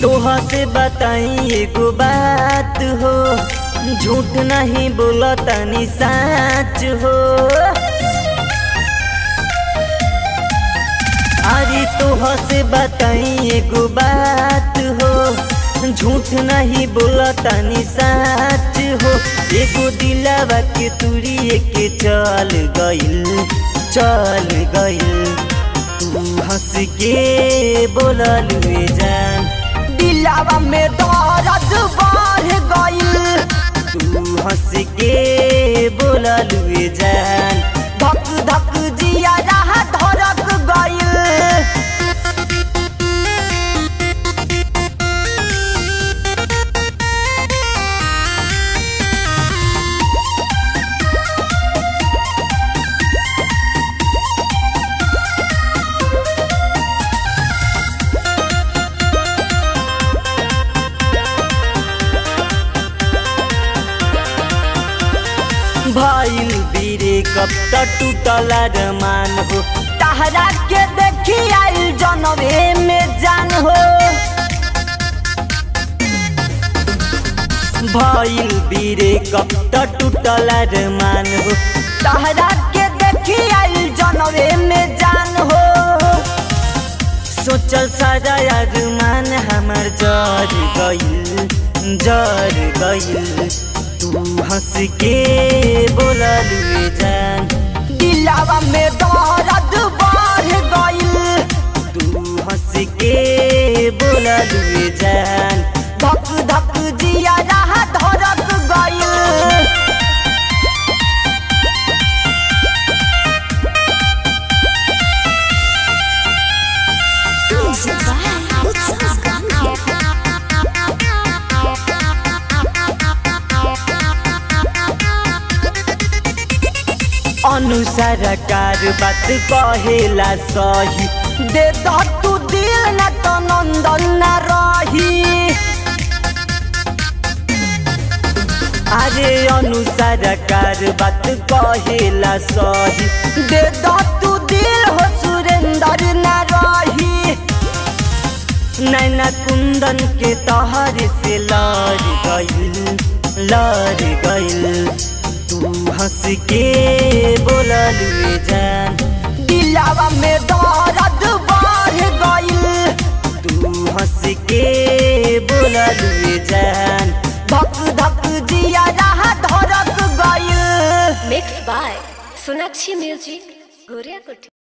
तोहा से बताई एगो बात हो झूठ नहीं बोला तनी सच हो अरे तोहा से बताई एगो बात हो झूठ नहीं बोला तनी सच हो एगो दिलावा के तुड़िए के चल गइल चल गइल तू हंस के बोलल वे जान दिलावा में दर्द बढ़ गइल तू हंस के बोलल वे जान धक धक जिया रहा धड़क गइल भइल बीरे कब त टूटल रमान हो तहरा के देखी आइल जनवे में जान हो भइल बीरे कब त टूटल रमान हो तहरा के देखी आइल जनवे में जान हो सोचल सारा अरमान हमर जर गइल जर गइल तू हंस के बोलल वे जान दिलावा में दर्द बढ़ गइल तू हंस के बोलल वे जान धक धक जिया रहा धड़क गइल अनुसार कार बात कहेला सही दे द तू दिल न तो नंदन न रही अरे अनुसार कार बात कहेला सही दे द तू दिल हो सुरेंद्र न रही नैना कुंदन के तहर से लड़ गइल लड़ गइल तू हंस के बोलल वे जान दिलावा में दर्द बढ़ गइल तू हंस के बोलल वे जान धक धक जिया रहा धड़क गइल Mixed by Sonakshi Music, Goria